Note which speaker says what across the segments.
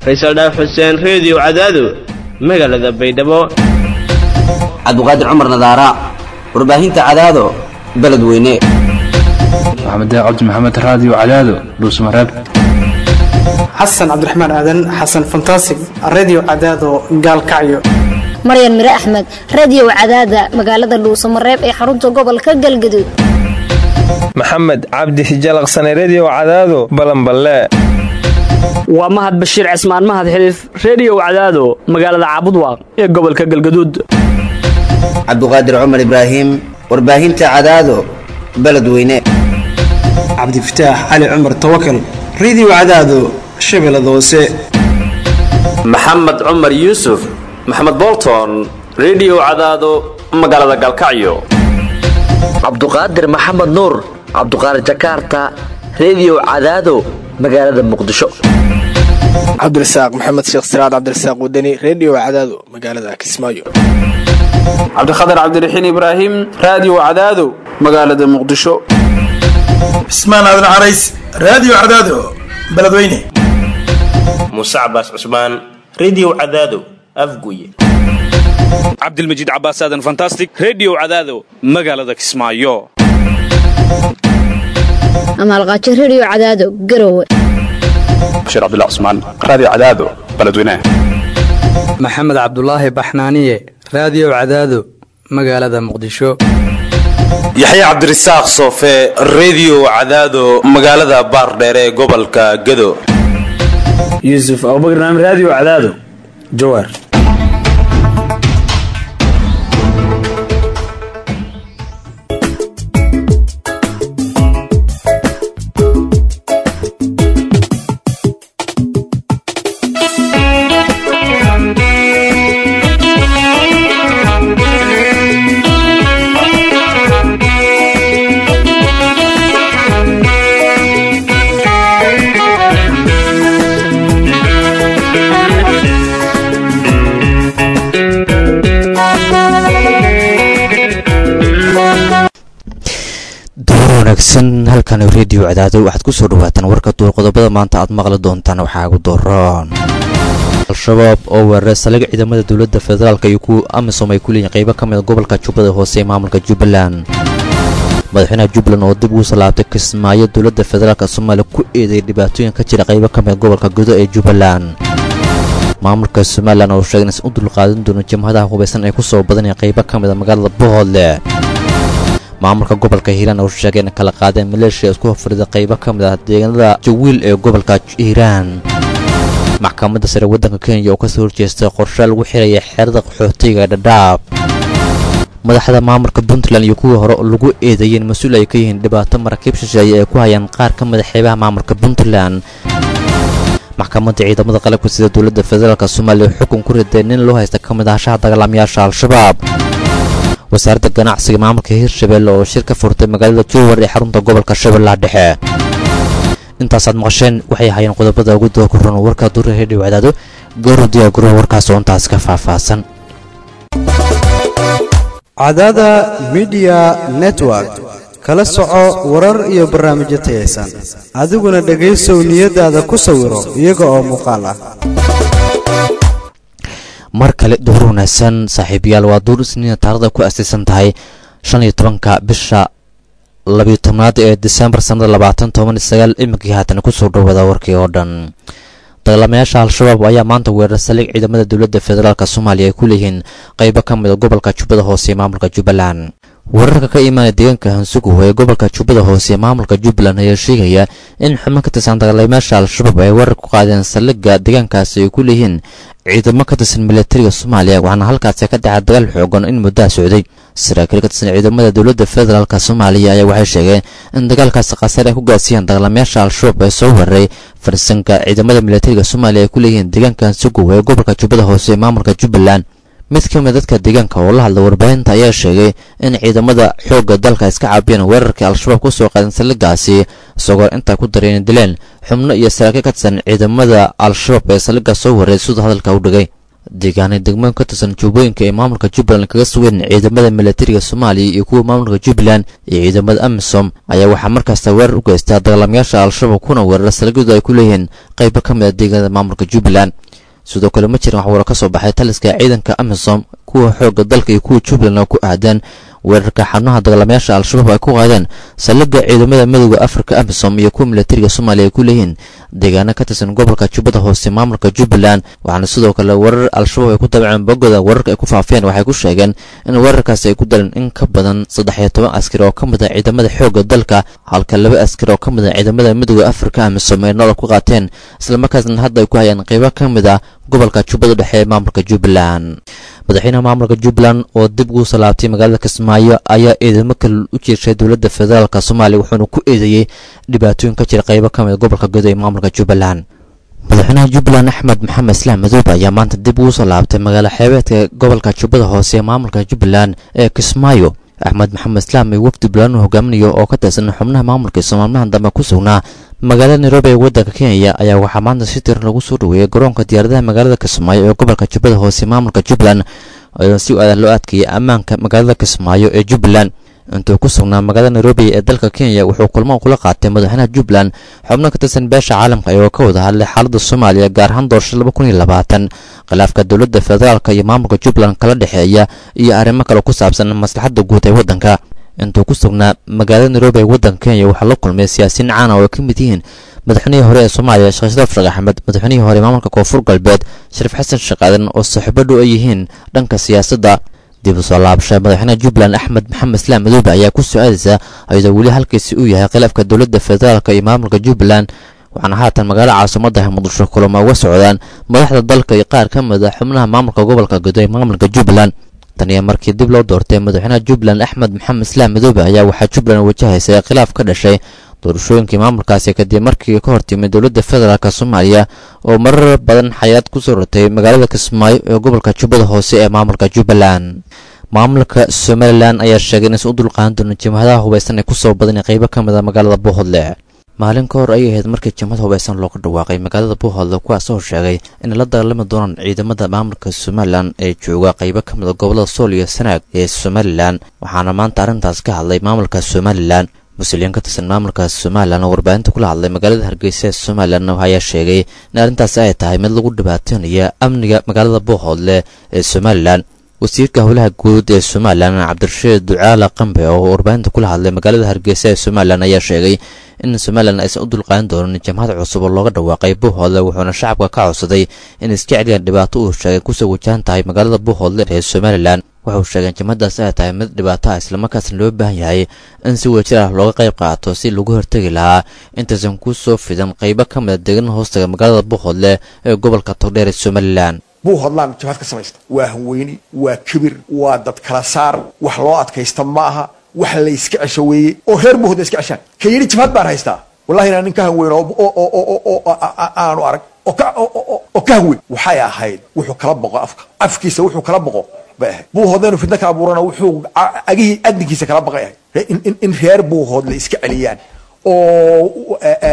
Speaker 1: faysal dhaaf xuseen reediyo cadaado magaalada baydhabo
Speaker 2: cabdiqaadir cumar nadaara warbaahinta cadaado beledweyne
Speaker 3: maxamed cabdi maxamed raadiyo cadaado dhuusmareeb
Speaker 4: xasan cabdiraxmaan aadan xasan fantasig redio cadaado gaalkacyo
Speaker 5: maryan mire axmed radiyow cadaada magaalada dhuusamareeb ee xarunta gobolka galgaduud
Speaker 6: maxamed cabdi hijalaqsane rediyo cadaado balanballe
Speaker 7: waa mahad bashiir cismaan mahad xiliif rediyow cadaado magaalada caabudwaaq ee gobolka galgaduud
Speaker 2: cabdiqaadir cumar ibraahim warbaahinta cadaado beledweyne
Speaker 4: cabdifataax cali cumar tawakal redio cadaado shabeellada hoose
Speaker 8: maxamed cumar yuusuf maxamed bolton rediyo cadaado magaalada galkacyo
Speaker 9: cabduqaadir maxamed nuur cabduqaadir jakaarta rediyo cadaado magaalada muqdisho
Speaker 10: cabdirasaaq maxamed sheekh siraad cabdirasaaq wadani rediyo cadaado magaalada kismaayo
Speaker 11: cabdikhatar cabdiraxiin ibraahim raadiyo cadaado magaalada muqdisho
Speaker 12: cismaan aadan carays raadiyo cadaado beledweyne
Speaker 13: muuse cabaas cusmaan rediyo cadaado afguye
Speaker 14: cabdilmajiid cabaas aadan fantastic rediyo cadaado magaalada kismaayo
Speaker 5: amaalqaajo rediyo cadaado garowe
Speaker 15: bashiir cabdilla cusmaan raadiyo cadaado beledweyne
Speaker 16: maxamed cabdulaahi baxnaaniye raadiyo cadaado magaalada muqdisho
Speaker 17: yaxya cabdirasaaq soofe rediyo cadaado magaalada baardheere ee gobolka gado
Speaker 18: yuusuf abubakar naam raadiyo cadaado jawaar
Speaker 19: wanaagsan halkan rediyo cadaado waxaad ku soo dhawaataan warka duur qodobada maanta aad maqli doontaan waxaa ugu dooroon al-shabaab oo weeraray saliga ciidamada dowladda federaalk iyo kuwa amisom ay ku leeyihin qaybo ka mida gobolka jubbada hoose ee maamulka jubbaland madaxweynaha jubbaland oo dib ugu salaabtay kismaayo dowladda federaalk soomaaliya ku eedeeyay dhibaatooyin ka jira qaybo ka mida gobolka gudo ee jubbaland maamulka somalilan oo sheegay inaysan u dulqaadan doonin jamhadaha hubaysan ay ku soo badanaya qaybo ka mida magaalada bohoodle maamulka gobolka hiiraan oo sheegay in kala qaadeen maleeshiya isku hofrida qaybo ka mid ah deegaanada jawiil ee gobolka hiiraan maxkamadda sare waddanka kenya oo kasoo horjeestay qorshe lagu xiraya xeerada qaxootiga dhadhaab madaxda maamulka puntland iyo kuwii hore lagu eedeeyeen mas-uul ay ka yihiin dhibaato maraakiib shisheeye ay ku hayaan qaar ka mida xeebaha maamulka puntland maxkamadda ciidamada qalabka sida dowladda federaalk soomaaliya xukun ku riday nin loo haysta ka mid ahashaha dagaalamayaasha al-shabaab wasaaradda ganacsiga maamulka hirshabelle oo shir ka furtay magaalada jowar ee xarunta gobolka shabeellaha dhexe intaasaad maqasheen waxay ahaayeen qodobada ugu doo ku ron warka duura hedhiw cadaado goorodiya gurah warkaas oo intaas ka faahfaahsan
Speaker 20: cadaada midiya network kala soco warar iyo barnaamijyo tayaysan adiguna dhegaysow niyadaada ku sawiro iyaga oo muuqaal ah
Speaker 19: mar kale duhur wanaagsan saaxiibayaal waa duur isniina taarada ku asaysan tahay shan iyo tobanka bisha labiyo tobnaad ee disembar sannada labaatan toban iyo sagaal iminkii haatan kusoo dhowada warkii oo dhan dagaalamayaasha al-shabaab ayaa maanta weerar saliig ciidamada dowladda federaalk soomaaliya ay ku leeyihiin qaybo ka mida gobolka jubbada hoose ee maamulka jubbaland wararka ka imaanaya deegaanka hansugu ee gobolka jubbada hoose ee maamulka jubbaland ayaa sheegaya in xubno ka tirsan dagaalamayaasha al-shabaab ay weerar ku qaadeen saldhigga deegaankaasi ay ku leeyihiin ciidamo ka tirsan milatariga soomaaliya waxaana halkaasi ka dhacay dagaal xoogan in muddaha socday saraakiil ka tirsan ciidamada dowladda federaalk soomaaliya ayaa waxay sheegeen in dagaalkaasi khasaar ay ku gaarsiiyeen dagaalamayaasha al-shabaab ee soo weeraray farsanka ciidamada milatariga soomaaliya ay ku leeyihiin deegaanka hansugu ee gobolka jubbada hoose ee maamulka jubbaland mid ka mid dadka deegaanka oo la hadla warbaahinta ayaa sheegay in ciidamada xoogga dalka iska caabiyeen weerarkii al-shabaab ku soo qaadeen saldhiggaasi isagoo intaa ku dareen dileen xubno iyo saraakiil ka tirsan ciidamada al-shabaab ee saldhigga soo waray siduu hadalka u dhigay deegaanay degmooyin ka tirsan jubbooyinka ee maamulka jubbaland kaga sugeen ciidamada milatariga soomaaliya iyo kuwa maamulka jubbaland iyo ciidamada amisom ayaa waxaa markaasta weerar u geystaa dagaalamayaasha al-shabaab kuna weerara salagadu ay ku leeyihiin qaybo ka mid a deegaanada maamulka jubbaland sidoo kale ma jiran waxwaro ka soo baxay taliska ciidanka amisom kuwa xoogga dalka iyo kuwa jubbaland oo ku aadaan weerarka xabnaha dagaalamayaasha al-shabaab ay ku qaadeen saldhigga ciidamada midooda afrika amisom iyo kuwa milatariga soomaaliya ay ku leeyihiin deegaano ka tirsan gobolka jubbada hoose maamulka jubbaland waxaana sidoo kale weerar al-shabaab ay ku dabaceen bogoda weerarka ay ku faafiyeen waxay ku sheegeen in weerarkaasi ay ku daleen in ka badan saddex iyo toban askari oo ka mid ah ciidamada xoogga dalka halka laba askari oo ka mid ah ciidamada midooda afrika amisom ay nolol ku qaateen islamarkaasna hadda ay ku hayaan qeybo ka mid ah gobolka jubbada dhexe ee maamulka jubbaland madaxweynaha maamulka jubbaland oo dib ugu salaabtay magaalada kismaayo ayaa eedamo kale u jeeshay dowladda federaalk soomaaliya wuxuuna ku eedeeyey dhibaatooyin ka jira qaybo ka mid gobolka gudo ee maamulka jubbaland madaxweynaha jubbaland axmed maxamed islaam madoobe ayaa maanta dib ugu soo laabtay magaalo xeebeedka gobolka jubbada hoose ee maamulka jubbaland ee kismaayo axmed maxamed islaam iyo wafdi bulaan uu hogaaminayo oo ka tirsan xubnaha maamulka soomaalmahan dambe ku sugnaa magaalada nairobi ee waddanka kenya ayaa waxaa maanta si tiran lagu soo dhoweeyey garoonka diyaaradaha magaalada kismaayo ee gobolka jubbada hoose maamulka jubbaland oo si aadan loo adkeeyay ammaanka magaalada kismaayo ee jubbaland intuu ku sugnaa magaalada nairobi ee dalka kenya wuxuu kulmo kula qaatay madaxweynaha jubbaland xubno ka tirsan beesha caalamka ayagoo ka wada hadlay xaaladda soomaaliya gaar ahaan doorashada laba kun iyo labaatan khilaafka dowladda federaalk iyo maamulka jubbaland kala dhexeeya iyo arrimo kale ku saabsan maslaxadda guud ee waddanka intuu ku sugnaa magaalada nairobi ee waddanka kenya waxaa la kulmay siyaasiyiin caan oo ay ka mid yihiin madaxweynihii hore ee soomaaliya sheekh sharaf sheekh axmed madaxweynihii hore maamulka koonfur galbeed shariif xasan sheekh aadan oo saaxiibo dhow ay yihiin dhanka siyaasadda dib u soo laabasha madaxweynaha jubbaland axmed maxamed islaam madoobe ayaa ku soo aadaysa iyadoo weli halkiisi uu yahay khilaafka dowladda federaalk iyo maamulka jubbaland waxaana haatan magaalo caasimaddaha muqdisho kulamo uga socdaan madaxda dalka iyo qaar ka mid a xubnaha maamulka gobolka gudo ee maamulka jubbaland tan iyo markii dib loo doortay madaxweynaha jubbaland axmed maxamed islaam madoobe ayaa waxaa jubbaland wajahaysay khilaaf ka dhashay doorashooyinkii maamulkaasi kadib markii ka hortimid dowladda federaalk soomaaliya oo marar badan xayaad ku soo rotay magaalada kismaayo ee gobolka jubbada hoose ee maamulka jubbaland maamulka somalilan ayaa sheegay inaysan u dulqaadan doonin jimhadaha hubaysan ee kusoo badanay qaybo ka mid a magaalada buuhodle maalin ka hor ayay ahayd markii jimhad hubaysan looga dhawaaqay magaalada buuhodle kuwaasoo sheegay inay la dagaalami doonaan ciidamada maamulka somalilan ee jooga qaybo ka mid a gobolada sool iyo sanaag ee somalilan waxaana maanta arrintaas ka hadlay maamulka somalilan mas-uuliyiin ka tirsan maamulka somalilan oo warbaahinta kula hadlay magaalada hargeysa ee somalilan ayaa sheegay in arrintaasi ay tahay mid lagu dhibaataynaya amniga magaalada buuhoodle ee somalilan wasiirka howlaha guud ee somalilan cabdirashiid ducaala qambe oo warbaahinta kula hadlay magaalada hargeysa ee somalilan ayaa sheegay in somalilan aysan u dulqaadan doonin jamhad cusub oo looga dhawaaqay buuhoodle wuxuuna shacabka ka codsaday in isjeceliyan dhibaato uu sheegay kusoo wajahan tahay magaalada buuhoodle ee somalilan waxau sheegeen jamhadaas ay tahay mid dhibaato ah islamarkaasna loo baahan yahay in si wajir ah looga qayb qaato si lagu hortegi lahaa intaysan ku soo fidan qaybo ka mid a deegaana hoostaga magaalada buuhoodle ee gobolka togdheer ee somalilan
Speaker 21: buuhodlaan jabhad ka samaysta waa hanweyni waa kibir waa dad kala saar wax loo adkaysta ma aha wax la iska cesho weeye oo reer buuhood la iska ceshaan ka yidhi jabhad baan haystaa wallahi inaan nin ka hanweyn oo aanu arag oo ka hanweyn waxay ahayd wuxuu kala boqo afka afkiisa wuxuu kala boqo bay ahayd buuhoodla inuu fidno kala abuurana wuxuu agihii adinkiisa kala baqay ahayd in reer buuhood la iska celiyaan oo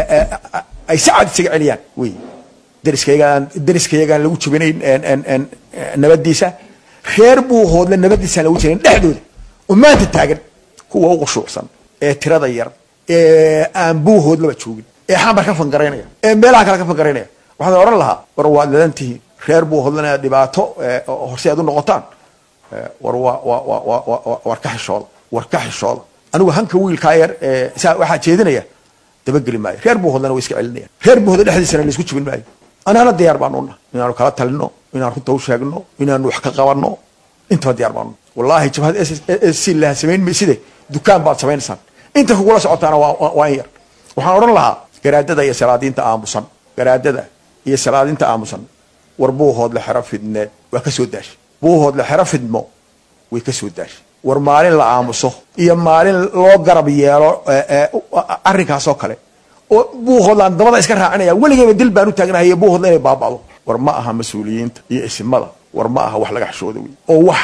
Speaker 21: ay si cad isaga celiyaan wey dariskayagaan dariskayagaan lagu jabinayn nabadiisa reer buuhoodle nabadiisaan lagu jabinayn dhexdooda oo maanta taagan kuwa u qushuucsan ee tirada yar ee aan buuhoodlaba joogin ee xamar ka fangaraynaya ee meelaha kale ka fangaraynaya waxaan odhan lahaa war waad ladan tihiin reer buuhoodlena inaad dhibaato horse aad u noqotaan war war ka xishooda war ka xishooda anigu hanka wiilkaa yar saa waxaa jeedinaya dabageli maayo reer buuhoodlena way iska celinayaan reer buuhoodle dhexdiisana laisku jibin maayo anaana diyaar baanu nahay inaanu kala talino inaan runta u sheegno inaanu wax ka qabanno intaba diyaar baanu wallahi jabhad s laha samayn mayside dukaan baad samaynaysaan inta kugula socotaana waa in yar waxaan odhan lahaa garaadada iyo salaadiinta aamusan garaadada iyo salaadiinta aamusan war buuhoodle xero fidneed waa ka soo daashay buuhoodle xero fidmo way ka soo daashay war maalin la aamuso iyo maalin loo garab yeelo arrinkaas oo kale oo buuhoodlaan dabada iska raacinaya weligeyba dil baan u taagnahay buuhoodla inay baaba'do war ma aha mas-uuliyiinta iyo isimada war ma aha wax laga xishooda wey oo wax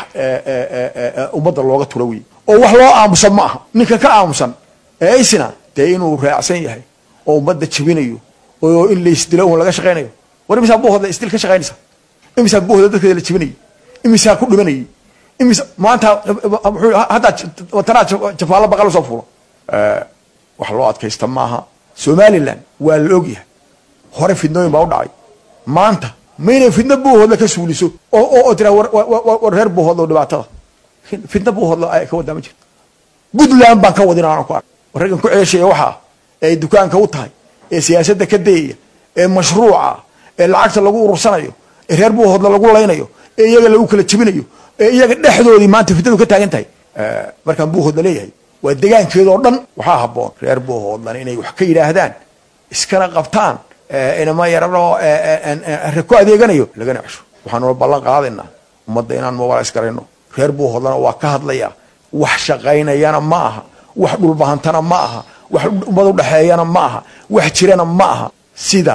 Speaker 21: ummadda looga turo wey oo wax loo aamusan ma aha ninka ka aamusan ee isna dee inuu raacsan yahay oo ummadda jabinayo oo in laysdilo un laga shaqaynayo war imisaa buuhoodla isdil ka shaqaynaysa imisaa buuhda dadkeeda la jibinayay imisaa ku dhimanayay imisa maanta muxuu haddaa watanaa jafaallo baqal soo fuulo wax loo adkaysta maaha somalilan waa la ogyahay hore fidnooyin baa u dhacay maanta maynay fidno buuhoodla ka suuliso oo oo tiraa war reer buuhoodlo dhibaatada fidno buuhoodlo ay ka wadaa ma jirto puntland baan ka wadin aanan ku ark raggan ku ceeshaya waxaa ee dukaanka u tahay ee siyaasadda ka dayaya ee mashruuca ee lacagta lagu urursanayo ee reer buuhoodla lagu laynayo ee iyaga lagu kala jebinayo ee iyaga dhexdoodii maanta fitnadu ka taagan tahay markaan buuhoodla leeyahay waa degaankeedoo dhan waxaa habboon reer buuhoodlan inay wax ka yidhaahdaan iskana qabtaan inama yarano re ku adeeganayo lagana cesho waxaanula ballan qaadaynaa ummadda inaan mobilis garayno reer buuhoodlana waa ka hadlayaa wax shaqaynayana ma aha wax dhulbahantana ma aha wax ummad udhexeeyana ma aha wax jirana ma aha sida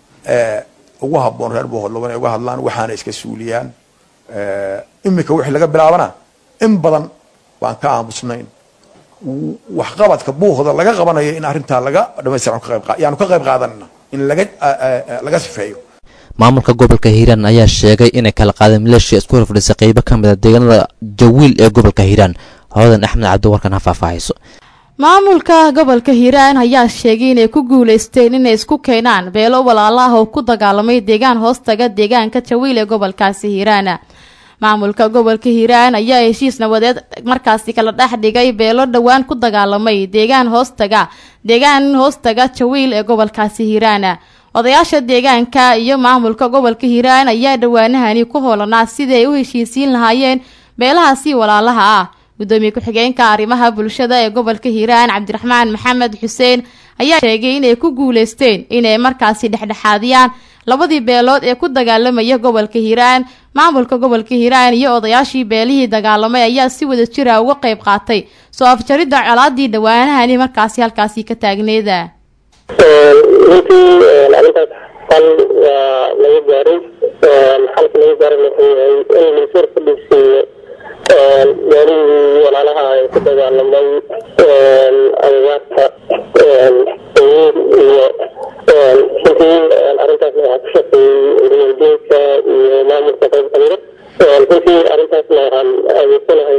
Speaker 21: ugu habboon reer buuhoodlo inay uga hadlaan waxaana iska suuliyaan imika wixii laga bilaabana in badan baan ka aamusnayn waxqabadka buuhoda laga qabanayo in arrintaa laga dhamaystiran yaanu ka qayb qaadanana in laga laga sifeeyo
Speaker 19: maamulka gobolka hiiraan ayaa sheegay inay kala qaadeen maleeshiya isku horfadhiisay qeybo ka mid a deegaanada jawiil ee gobolka hiiraan hoodan axmed cabdiwarkan ha faahfaahayso
Speaker 1: maamulka gobolka hiiraan ayaa sheegay inay ku guuleysteen inay isku keenaan beelo walaalo ah oo ku dagaalamay deegaan hoostaga deegaanka jawiil ee gobolkaasi hiiraan maamulka gobolka hiiraan ayaa heshiis nabadeed markaasi kala dhex dhigay beelo dhowaan ku dagaalamay deegaan hoostaga deegaan hoostaga jawiil ee gobolkaasi hiiraan odayaasha deegaanka iyo maamulka gobolka hiiraan ayaa dhowaanahani ku hoolanaa sidii ay u heshiisiin lahaayeen beelahaasi walaalaha ah gudoomiye ku-xigeenka arrimaha bulshada ee gobolka hiiraan cabdiraxmaan maxamed xuseen ayaa sheegay inay ku guuleysteen inay markaasi dhexdhexaadiyaan labadii beelood ee ku dagaalamaya gobolka hiiraan maamulka gobolka hiiraan iyo odayaashii beelihii dagaalamay ayaa si wada jira uga qayb qaatay soo afjaridda colaadii dhowaanahani markaasi halkaasi ka taagneeda
Speaker 22: runtii arrintaas xal waa laga gaaray xalka laga gaaray wuxuu yahay in laiswar fadhiisiiyo meelihii walaalaha ay ku dagaalamay agagaarka sayiid iyo runtii arrintaasna waxaa ku shaqeeyey uriyadiinka iyo maamulka qayb kamida runtii arrintaasna waxaan adeegsanahay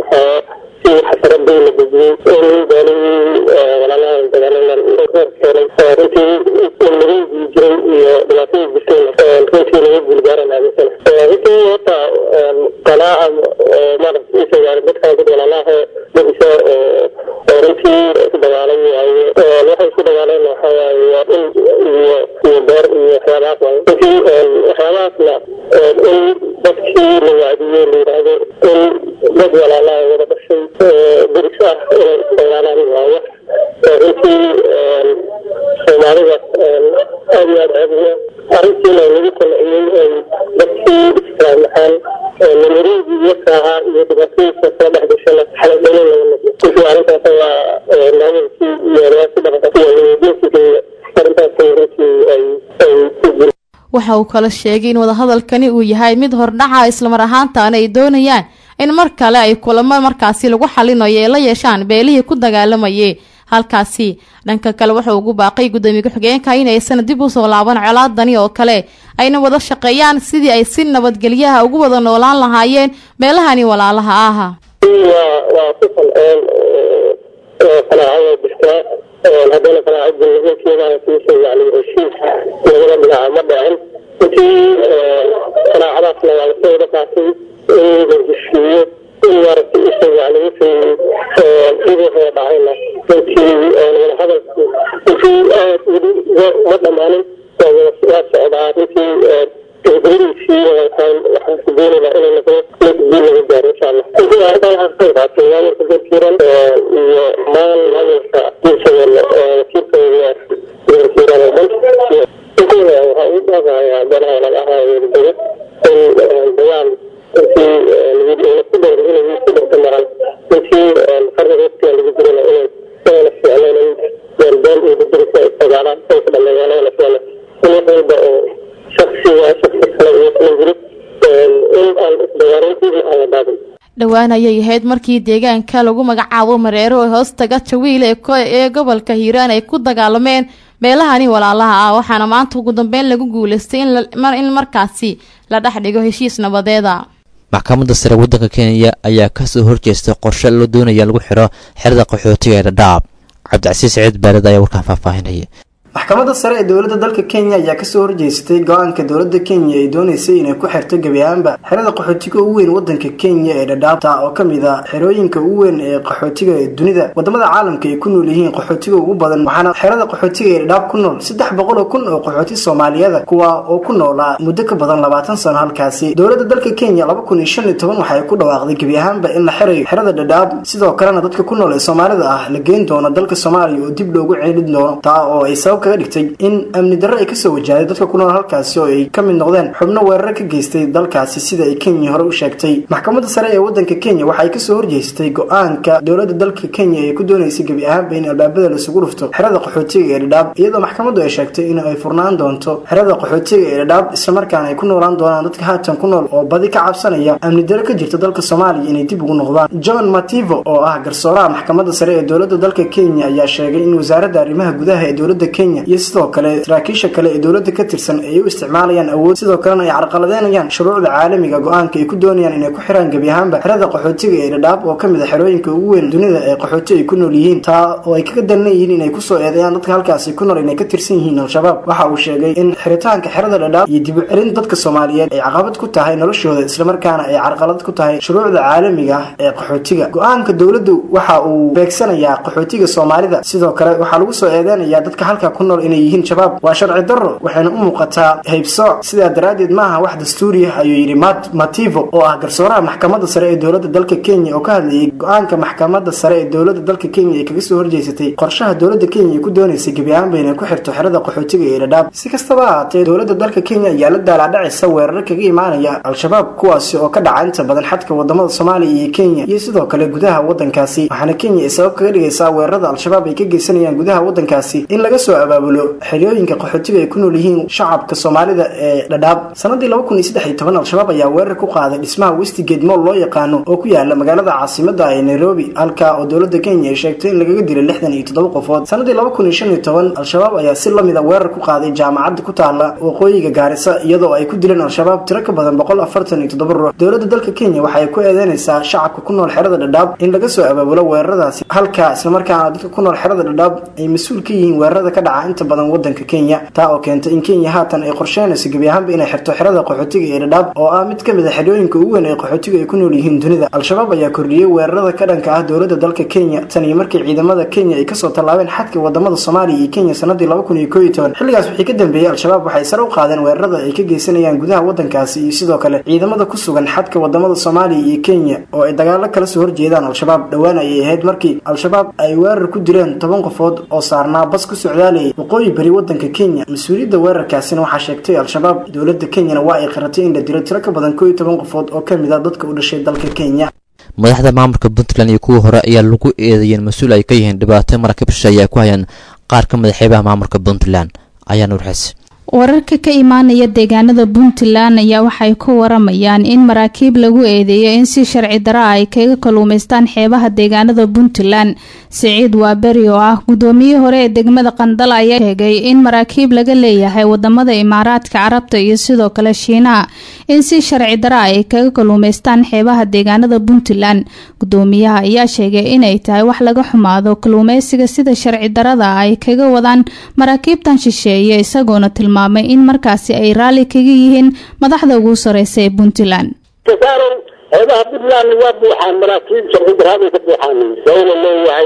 Speaker 22: si xasaradii la dejiyey in beelihii walaalaha dagaalaman reer keenay runtii in laga jiray iyo dhibaatadii jirtayna runtii laga guulgaaran adeegsana runtii horta qalaaca maaragta isa gaari dadkan dad walaalaha dadisa oo runtii ku dagaalan waaye waxay ku dagaaleen waxa waaye waa dhul iyo iyo beer iyo waxyaabahaas waaye runtii waxyaabahaasna in dadkii la wacdiyo la yidhaahdo in dad walaalaha wada dhashay deris ah inay isdagaalaan waaye runtii soomaalida aad iyo aad ceebiya arrintiina lagu qanciyey ay dadkii islaamaxaan namareedii iyo kaaha iyo dhibaatadiisa soo dhex gashana xaladhalin laga noqdo runtii arrintaas waa maamulkii iyo odayaashii dhaqanka iyo nabadiinkiisa arrintaas runtii ay ay ku jir
Speaker 1: waxa uu kala sheegay in wadahadalkani uu yahay mid hordhaca islamar ahaantaana ay doonayaan in mar kale ay kulamo markaasi lagu xalinayo ee la yeeshaan beelihii ku dagaalamayay halkaasi dhanka kale wuxuu ugu baaqay gudoomiye ku-xigeenka inaysan dib usoo laaban colaadani oo kale ayna wada shaqeeyaan sidii ay si nabadgelyaha ugu wada noolaan lahaayeen meelahani walaalaha ah
Speaker 22: waa waa ku qanceen qanaacada jirtaa haddana qanaacada nimankeeda kiisa yani heshiis labada dhinaca ma dhicin intii qanaacadaasna waa lasoo wada qaatay in la heshiiyo in maaragtay isa yani wixii sidii hore dhacayna runtii wada hadalku runtii aad weli ma dhammaanin waa wada waa socdaa runtii gabagabadiisii waxaan ku doonaynaa inay noqdo mid guul laga gaaro insha allah runtii arrintan waxaan ka qayb qaatay maamulka garkiiran iyo maan maamulka diisadeena wakiilkooda garkiiran oo dhan runtii waxaa ugu dhaaqayaa beelaha walaalaha weeldega in dagaal runtii lagu ku dhowr inay ku dhowrta maran runtii qarniga waqtiga lagu jirana inay inayna ficleen in beelbeel iyo dadurisa isdagaalaan ay ku dhameeyaan ayna ficlen in wax walba oo shaksiga shaksi kale iyo kala jirid in aan isdagaalin dib aan la daadin
Speaker 1: dhowaan ayay ahayd markii deegaanka lagu magacaabo mareero ee hoostaga jawiil ee ee gobolka hiiraan ay ku dagaalameen beelahani walaalaha ah waxaana maanta ugu dambeyn lagu guuleystay in markaasi la dhex dhigo heshiis nabadeeda
Speaker 19: maxkamadda sare waddanka kenya ayaa kasoo horjeestay qorshe la doonaya lagu xiro xerada qaxootiga ee dhadhaab cabdicasiis saciid baalid ayaa warkaan faahfaahinaya
Speaker 3: maxkamadda sare ee dowladda dalka kenya ayaa kasoo horjeestay go-aanka dowladda kenya ay dooneysay inay ku xirto gebi ahaanba xerada qaxootiga ugu weyn wadanka kenya ee dhadhaabta oo kamid ah xerooyinka ugu weyn ee qaxootiga ee dunida wadamada caalamka ay ku nool yihiin qaxootiga ugu badan waxaana xerada qaxootiga ee dhadhaab ku nool saddex boqol oo kun oo qaxooti soomaaliyada kuwa oo ku noolaa muddo ka badan labaatan sano halkaasi dowladda dalka kenya laba kun iyo shan iyo toban waxay ku dhawaaqday gebi ahaanba in la xirayo xerada dhadhaab sidoo kalena dadka ku nool ee soomaalida ah la geyn doono dalka soomaaliya oo dib loogu ceelin doono taa oo ay sabab kaga dhigtay in amni darro ay kasoo wajahday dadka ku nool halkaasi oo ay ka mid noqdeen xubno weeraro ka geystay dalkaasi sida ay kenya hore u sheegtay maxkamadda sare ee wadanka kenya waxay kasoo horjeestay go-aanka dowladda dalka kenya ee ku dooneysay gebi ahaanba in albaabada laisugu dhufto xerada qaxootiga ee dhadhaab iyadoo maxkamaddu ay sheegtay in ay furnaan doonto xerada qaxootiga ee dhadhaab islamarkaana ay ku noolaan doonaan dadka haatan ku nool oo badi ka cabsanaya amni darro ka jirta dalka soomaaliya inay dib ugu noqdaan john mativo oo ah garsooraha maxkamadda sare ee dowladda dalka kenya ayaa sheegay in wasaaradda arrimaha gudaha ee dowladda kenya iyo sidoo kale saraakiisha kale ee dowladda ka tirsan ay u isticmaalayaan awood sidoo kalena ay carqaladeynayaan shuruucda caalamiga go-aanka ay ku doonayaan inay ku xiraan gebi ahaanba xerada qaxootiga ee dhadhaab oo kamid a xerooyinka ugu weyn dunida ee qaxooti ay ku nool yihiin taa oo ay kaga dalan yihiin inay kusoo eedeeyaan dadka halkaasi ku nool inay ka tirsan yihiin al-shabaab waxa uu sheegay in xiritaanka xerada dhadhaab iyo dib u celin dadka soomaaliyeed ay caqabad ku tahay noloshooda islamarkaana ay carqalad ku tahay shuruucda caalamiga ah ee qaxootiga go-aanka dowladdu waxa uu beegsanayaa qaxootiga soomaalida sidoo kale waxaa lagu soo eedeynayaa dadka halka ku nool inay yihiin shabaab waa sharci darro waxayna u muuqataa haybsooc sidaa daraaddeed maaha wax dastuuri ah ayuu yidhi mat mativo oo ah garsooraha maxkamadda sare ee dowladda dalka kenya oo ka hadlayay go-aanka maxkamadda sare ee dowladda dalka kenya ee kaga soo horjeysatay qorshaha dowladda kenya ay ku dooneysay gebi ahaanba inay ku xirto xerada qaxootiga ee dhadhaab si kastaba ahaatee dowladda dalka kenya ayaa la daalaadhacaysa weeraro kaga imaanaya al-shabaab kuwaasi oo ka dhaca inta badan xadka wadamada soomaaliya iyo kenya iyo sidoo kale gudaha wadankaasi waxaana kenya ay sabab kaga dhigaysaa weerarada al-shabaab ay ka geysanayaan gudaha wadankaasi in laga soo abaabulo xeryooyinka qaxootiga ay ku nool yihiin shacabka soomaalida ee dhadhaab sanadii laba kun iyo saddex iyo toban al-shabaab ayaa weerar ku qaaday dhismaha westigate moll loo yaqaano oo ku yaala magaalada caasimada ee nairobi halka oo dowladda kenya ay sheegtay in lagaga dilay lixdan iyo toddoba qofood sanadii laba kun iyo shan iyo toban al-shabaab ayaa si lamida weerar ku qaaday jaamacadda ku taala waqooyiga gaarisa iyadoo ay ku dileen al-shabaab tiro ka badan boqol afartan iyo toddoba ruux dowladda dalka kenya waxay ku eedeynaysaa shacabka ku nool xerada dhadhaab in laga soo abaabulo weeraradaasi halka islamarkaana dadka ku nool xerada dhadhaab ay mas-uul ka yihiin weerarada ka dhaca inta badan wadanka kenya taa oo keentay in kenya haatan ay qorsheynayso gebi ahaanba inay xirto xerada qaxootiga ee dhadhaab oo ah mid ka mid a xerooyinka ugu weyn ee qaxootiga ay ku nool yihiin dunida al-shabaab ayaa kordhiyey weerarada ka dhanka ah dowladda dalka kenya tan iyo markii ciidamada kenya ay kasoo tallaabeen xadka wadamada soomaaliya iyo kenya sanadii laba kun iyo koo iyo toban xilligaas wixii ka dambeeyey al-shabaab waxay sare u qaadeen weerarada ay ka geysanayaan gudaha wadankaasi iyo sidoo kale ciidamada ku sugan xadka wadamada soomaaliya iyo kenya oo ay dagaalo kala soo horjeedaan al-shabaab dhowaan ayay ahayd markii al-shabaab ay weerar ku dileen toban qofood oo saarnaa bas ku socdaalayay waqooyi bari wadanka kenya mas-uuliyadda weerarkaasina waxaa sheegtay al-shabaab dowladda kenyana waa ay qaratay in la dilo tiro ka badan koo iyo toban qofood oo ka mid a dadka u dhashay dalka kenya
Speaker 19: madaxda maamulka puntland iyo kuwii hore ayaa lagu eedeeyeen mas-uul ay ka yihiin dhibaato maraakiibsha ayaa ku hayaan qaar ka mid a xeebaha maamulka puntland ayaa nuurxis
Speaker 6: wararka ka imaanaya deegaanada puntland ayaa waxay ku waramayaan in maraakiib lagu eedeeyo in si sharci dara ay kaga kaluumaystaan xeebaha deegaanada puntland siciid waaberi oo ah gudoomiyihii hore ee degmada qandal ayaa sheegay in maraakiib laga leeyahay wadamada imaaraadka carabta iyo sidoo kale shiinaha in si sharci dara ay kaga kaluumaystaan xeebaha deegaanada puntland gudoomiyaha ayaa sheegay inay tahay wax laga xumaado kaluumeysiga sida sharci darada ay kaga wadaan maraakiibtan shisheeye isagoona tilmaamay in markaasi ay raalli kaga yihiin madaxda ugu sareysa ee puntland
Speaker 23: kasaarow xeebaha puntland waa buuxaan maraakiib sharci daraaday ka buuxaan dawla leeyahay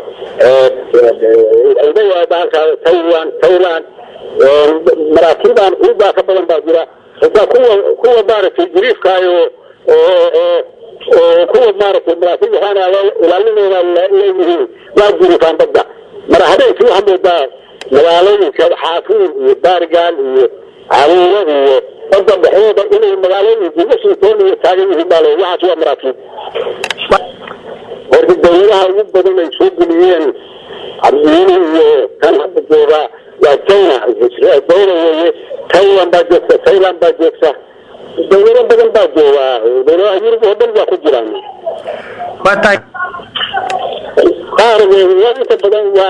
Speaker 23: leeyahay bahalkaa taiwan thailand maraakiibaan kuubaa ka badan baa jira xitaa kuwa kuwa maaragtay jiriifkaayo oo oo oo kuwa maaragtay maraakiib waxaana ilaalinooda leeyihiin waa jiriifaan badda mara habeenkii waxaa moodaa magaalooyinka xaafuur iyo baarigaal iyo caruuro iyo badda dhexdooda inay magaalooyinka washington iyo taagan yihiin baa le waxaas waa maraakiib horta dawladaha ugu badan ay soo geliyeen cabdiyiini iyo kan hadda jooga waa china dawla weeye taiwan baa joogta thailand baa joogta dawlado badan baa jooga dawladaha yurub oo dhan waa ku jiraan qaar waa inta badan waa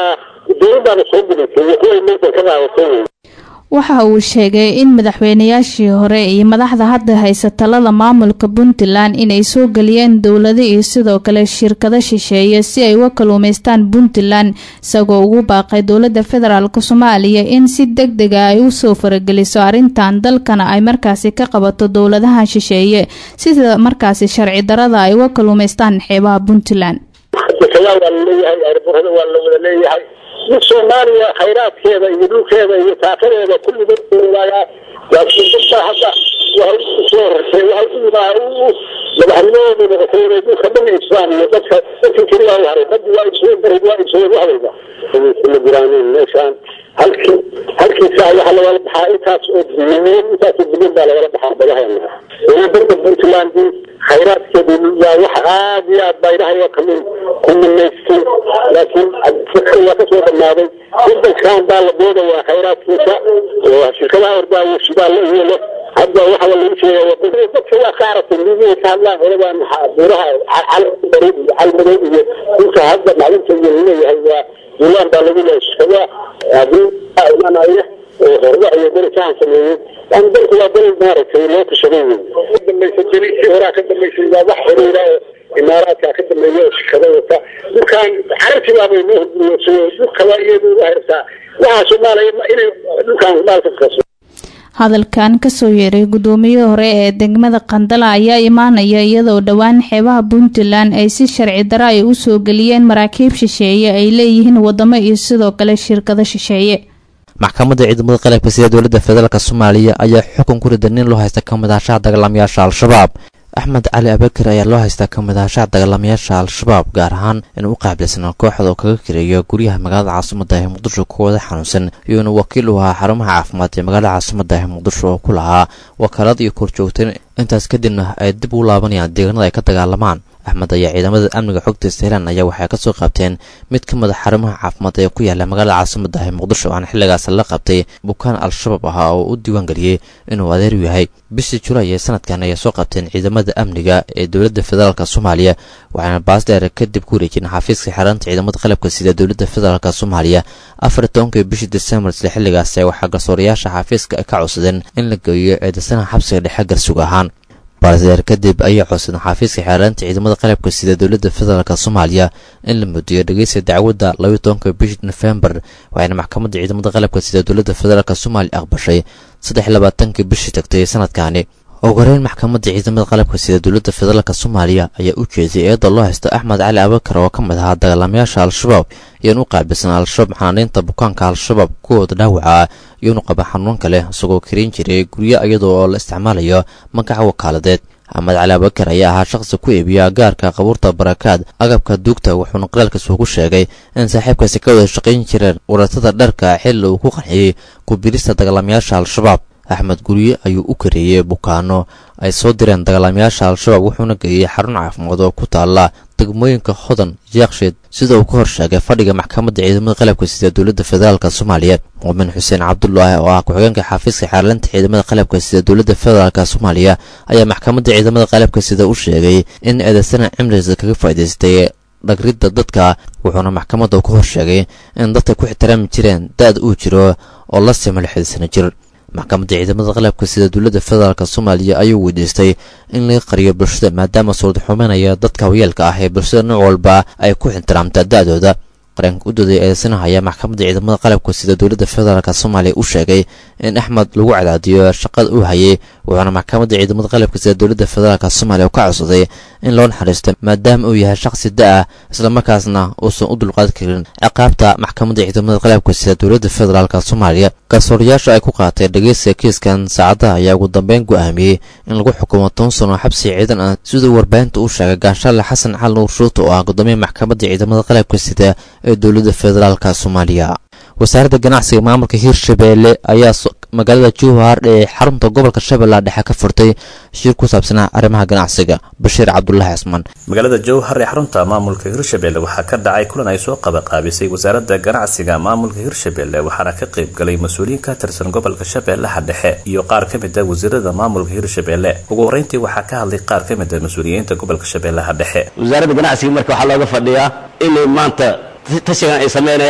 Speaker 23: dowladdaana soo gudaysay iyo kuway meesha ka qaadatay wey
Speaker 6: waxa uu sheegay in madaxweynayaashii hore iyo madaxda hadda haysa talada maamulka puntland inay soo geliyeen dowlado iyo sidoo kale shirkado shisheeye si ay uga kaluumaystaan puntland isagoo ugu baaqay dowlada federaalk soomaaliya in si deg dega ay usoo farageliso arrintan dalkana ay markaasi ka qabato dowladaha shisheeye sida markaasi sharci darada ay uga kaluumaystaan xeebaha puntland
Speaker 23: dekedaa waa laleeyahay airborada waa la wada leeyahay mid soomaaliya khayraadkeeda iyo dhulkeeda iyo taakadeeda kulligood laayaa laakiin dadka hadda waxay usoo horeysay waxay u yimaa madaxnimadooda noqotay inay dhulka dhan iibsadaan iyo dadka dadka keliya u haray baddi waa iibsadeen bari waa iibsadeen waxdayda ma jiraanin meeshaan halkii halkii saa waxaa lagala baxaa intaas oo bilyan intaas oo bilyan baa lagala baxaa badaheena dowladda puntland khayraadkeedu yaa wax aad iyo aad baa ilahay kamin ku minaystay laakiin fikr waa kasoo dhamaaday wadankan baa la doodayaa khayraadkiisa oo shirkadaha ordaayo shidaalla iyo leh hadda waxa lagu sheegaya wadada dadka waa ka aragtay midihi ka hadlaan holadan buuraha calmadow iyo calmadow iyo dhulka hadda maclinta iyo laleeyahay waa duulaan baa lagu leeyahay shirkadaha haddii imanaya oo horda iyo darisahan sameeyey yani dalku waa dal maaragtay loo tashaday wey ka dambaysa jeliisii horaa ka dambaysay waa wax xiriira oo imaaraadka ka dambeeya oo shirkada wata dhulkan carabtii baabay noo hurguriyoodsay dhulkaba iyadu u hayartaa waxaa soomaaliya inay dhulkan maalka kaso
Speaker 6: hadalkan kasoo yeeray gudoomiyihii hore ee degmada qandala ayaa imaanaya iyadoo dhowaan xeebaha puntland ay si sharci daro ay usoo geliyeen maraakiib shisheeye ay leeyihiin wadamo iyo sidoo kale shirkado shisheeye
Speaker 19: maxkamadda ciidamada qalabka sida dowladda federaalk soomaaliya ayaa xukun ku ridan nin loo haysta ka mid ahashaha dagaalamayaasha al-shabaab axmed cali abakar ayaa loo haystaa ka mid ahashaha dagaalamayaasha al-shabaab gaar ahaan inuu u qaabilsanaa kooxda oo kaga kireeyo guryaha magaalada caasimada ee muqdisho kuwada xanuunsan iyo inuu wakiil u ahaa xarumaha caafimaad ee magaalada caasimada ee muqdisho oo ku lahaa wakaalad iyo korjoogteen intaas kadibna ay dib u laabanayaan deegaanada ay ka dagaalamaan axmed ayaa ciidamada amniga xogta seylan ayaa waxay kasoo qabteen mid ka mid a xarumaha caafimaad ee ku yaala magaalada caasimada ee muqdisho aan xilligaas la qabtay bukaan al-shabaab ahaa oo u diiwaan geliyey inuu adeer yahay bishii julaay ee sanadkan ayay soo qabteen ciidamada amniga ee dowladda federaalk soomaaliya waxaana baasdheer kadib ku wareejin xafiiska xeeraanta ciidamada qalabka sida dowladda federaalk soomaaliya afar tobankii bishii desembar isla xilligaas waxaa garsoorayaasha xafiiska ka codsadeen in la geeyo eedaysanaha xabsiga dhexe garsug ahaan baasdeer kadib ayay codsadeen xafiiska xeeraanta ciidamada qalabka sida dowladda federaalk soomaaliya in la mudiyo dhegeysta dacwadda labayo tobanka bishii nofembar waxayna maxkamadda ciidamada qalabka sida dowladda federaalk soomaaliya aqbashay saddex labaatankii bishii tagtay sanadkaani ugu horeyn maxkamadda ciidamada qalabka sida dowladda federaalk soomaaliya ayaa u jeeday eedda loo haysta axmed cali abakar oo ka mid ahaa dagaalamayaasha al-shabaab iyoan u qaabilsan al-shabaab xanaaniinta bukaanka al-shabaab kuwooda dhaawaca iyo inu qaba xanuun kale isagoo karin jiray guryo iyadoo oo la isticmaalayo magaca wakaaladeed axmed cali abakar ayaa ahaa shaqsi ku iibiya gaarka qabuurta barakaad agabka duugta wuxuuna qoraalkiisu ku sheegay in saaxiibkaasi ka wada shaqayn jireen waratada dharka xilli uu ku qanciyey kubirista dagaalamayaasha al-shabaab axmed gurye ayuu u kareeyey bukaano ay soo direen dagaalamayaasha al-shabaab wuxuuna geeyey xarun caafimaad oo ku taala degmooyinka hodan jaaksheed sida uu ka hor sheegay fadhiga maxkamadda ciidamada qalabka sida dowladda federaalk soomaaliya muumin xuseen cabdulaahi oo ah ku-xigeenka xafiiska xeerlinta ciidamada qalabka sida dowladda federaalk soomaaliya ayaa maxkamadda ciidamada qalabka sida u sheegay in eedaysana cimrigiisa kaga faa'idaystay dhagridda dadka wuxuuna maxkamadda ka hor sheegay in dadka ku ixtiraami jireen da-da uu jiro oo la sima lixda sano jir maxkamadda ciidamada qalabka sida dowladda federaalk soomaaliya ayuu weydiistay in laga qariyo bulshada maadaama suurad xumeynaya dadka hawyeelka ah ee bulshada nooc walba ay ku ixtiraamta da-dooda qareenka u dooday eedaysanaha ayaa maxkamadda ciidamada qalabka sida dowladda federaalk soomaaliya u sheegay in axmed lagu cadaadiyo shaqada uu hayay wuxuuna maxkamadda ciidamada qalabka sida dowladda federaalk soomaaliya ka codsaday in loo naxariisto maadaama uu yahay shaqsi da-ah islamarkaasna uusan u dulqaadi karin ciqaabta maxkamadda ciidamada qalabka sida dowladda federaalk soomaaliya garsoorayaasha ay ku qaatay dhegeysiga kiiskan saacadaha ayaa ugu dambeyn go'aamiyey in lagu xukumo toban sano xabsi ciidan ah siduu warbaahinta u sheegay gaashaale xasan cali nuur shuuto oo ah gudoomiya maxkamadda ciidamada qalabka sida ee dowladda federaalk soomaaliya wasaaradda ganacsiga maamulka hirshabeelle ayaa magaalada jowhar ee xarunta gobolka shabeellaha dhexe ka furtay shir ku saabsanaa arrimaha ganacsiga bashiir cabdulaahi cismaan
Speaker 2: magaalada jowhar ee xarunta maamulka hirshabeelle waxaa ka dhacay kulan ay soo qabaqaabisay wasaaradda ganacsiga maamulka hirshabeelle waxaana ka qayb galay mas-uuliyiin ka tirsan gobolka shabeellaha dhexe iyo qaar ka mid a wasiirada maamulka hirshabeelle ugu horreyntii waxaa ka hadlay qaar ka mid a mas-uuliyiinta gobolka shabeellaha dhexe
Speaker 4: wasaaradda ganacsiga marka waxaa looga fadhiyaa inay maanta tashigan ay sameynayaan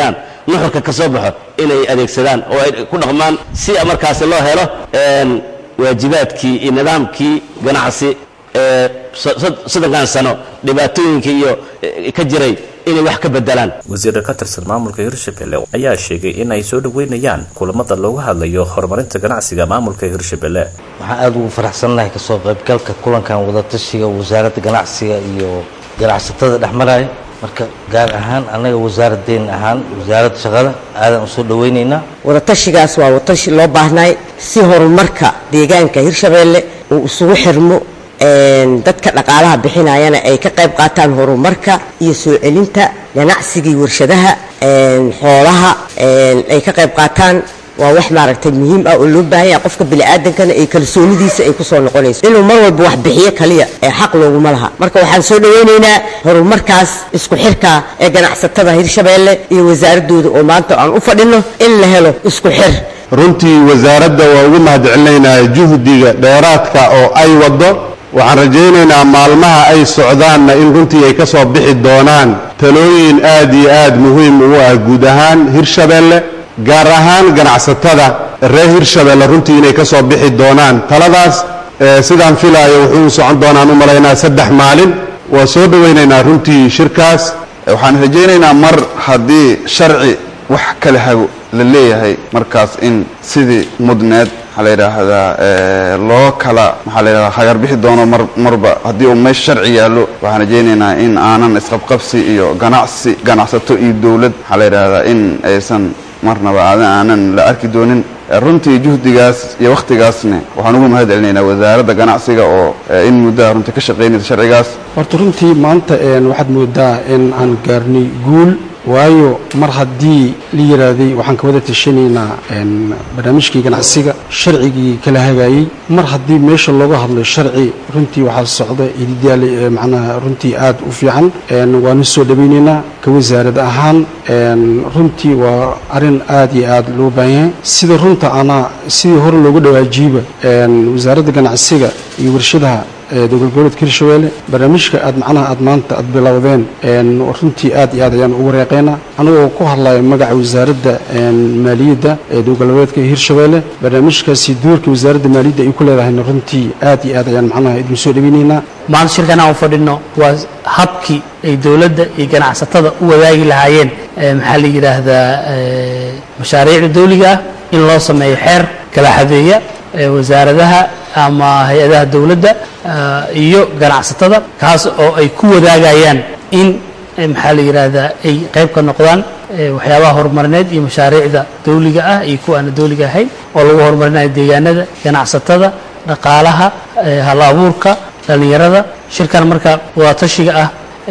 Speaker 4: nuxurka ka soo baxo inay adeegsadaan oo ay ku dhaqmaan si markaasi loo helo waajibaadkii iyo nidaamkii ganacsi ee soddonkan sano dhibaatooyinkii iyo ka jiray inay wax ka bedelaan
Speaker 2: wasiirka ka tirsan maamulka hirshabelle ayaa sheegay in ay soo dhoweynayaan kulamada looga hadlayo horumarinta ganacsiga maamulka hirshabelle
Speaker 7: waxaan aada ugu faraxsannahay kasoo qaybgalka kulankan wadatashiga wasaaradda ganacsiga iyo ganacsatada dhexmaraya marka gaar ahaan annaga wasaaradeen ahaan wasaaradda shaqada aadan usoo dhaweynaynaa
Speaker 8: wadatashigaas waa wadashi loo baahnay si horumarka deegaanka hirshabeelle uu isugu xirmo dadka dhaqaalaha bixinayana ay ka qayb qaataan horumarka iyo soo celinta ganacsigii warshadaha xoolaha ay ka qayb qaataan waa wax maaragtay muhiim ah oo loo baahan yahay qofka bini'aadankana ay kalsoonidiisa ay ku soo noqonayso inuu mar walba wax bixiyo kaliya ee xaq looguma laha marka waxaan soo dhaweynaynaa horumarkaas isku xirka ee ganacsatada hirshabeelle iyo wasaaradooda oo maanta aan u fadhino in la helo isku xir
Speaker 24: runtii wasaaradda waa ugu mahadcelinaynaa juhdiga dheeraadka oo ay waddo waxaan rajaynaynaa maalmaha ay socdaanna in runtii ay ka soo bixi doonaan talooyin aad iyo aad muhiim ugu ah guud ahaan hirshabeelle gaar ahaan ganacsatada reer hirshabeelle runtii inay ka soo bixi doonaan taladaas sidaan filaayo wuxuu socon doonaan u malaynaa saddex maalin waa soo dhowaynaynaa runtii shirkaas
Speaker 25: waxaan rajaynaynaa mar haddii sharci wax kala hago la leeyahay markaas in sidii mudneed maxaa la yidhaahdaa loo kala maxaa la yidhahdaa hagar bixi doono mar marba haddii uu meesha sharci yaallo waxaan rajaynaynaa in aanan isqabqabsi iyo ganacsi ganacsato iyo dowlad maxaa la yidhaahdaa in aysan marnaba aadan aanan la arki doonin runtii juhdigaas iyo wakhtigaasne waxaan ugu mahad celinaynaa wasaaradda ganacsiga oo in muddaha runtii ka shaqaynaysa sharcigaas
Speaker 26: horta runtii maanta waxaad moodaa in aan gaarnay guul waayo mar haddii la yidhaahday waxaan ka wada tashanaynaa barnaamijkii ganacsiga sharcigii kala hagaayey mar haddii meesha looga hadlay sharci runtii waxaa socda ididaal macnaha runtii aad u fiican waanu soo dhawaynaynaa ka wasaarad ahaan runtii waa arrin aad iyo aad loo baahan yahay sida runta anaa sidii hore loogu dhawaajiiba wasaaradda ganacsiga iyo warshadaha dowlad goboleedka hirshabeelle barnaamijka aad macnaha aad maanta aad bilowdeen runtii aad iyo aad ayaan ugu reeqaynaa anagoo ku hadlaya magaca wasaaradda maaliyadda ee dowlad goboleedka hirshabeelle barnaamijkaasi doorka wasaaradda maaliyadda ay ku leedahayna runtii aad iyo aad ayaan macnaha idin soo dhaweynaynaa
Speaker 27: maanta shirkan aan fadhino waa habkii ay dowladda iyo ganacsatada u wadaagi lahaayeen maxaa la yidhaahdaa mashaariicda dawliga ah in loo sameeyo xeer kala xadeeya wasaaradaha ama hay-adaha dowladda iyo ganacsatada kaas oo ay ku wadaagayaan in maxaa la yidhaahdaa ay qayb ka noqdaan waxyaabaha horumarineed iyo mashaariicda dawliga ah iyo kuwa aan dawliga ahayn oo lagu horumarinayo deegaanada ganacsatada dhaqaalaha hal abuurka dhallinyarada shirkan marka wadatashiga ah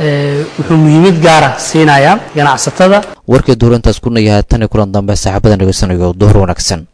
Speaker 27: wuxuu muhiimad gaara siinayaa ganacsatada
Speaker 19: warkii duurantaas ku nayahay tan iyo kulan dambe saaxiibada dhegeysanayo duhur wanaagsan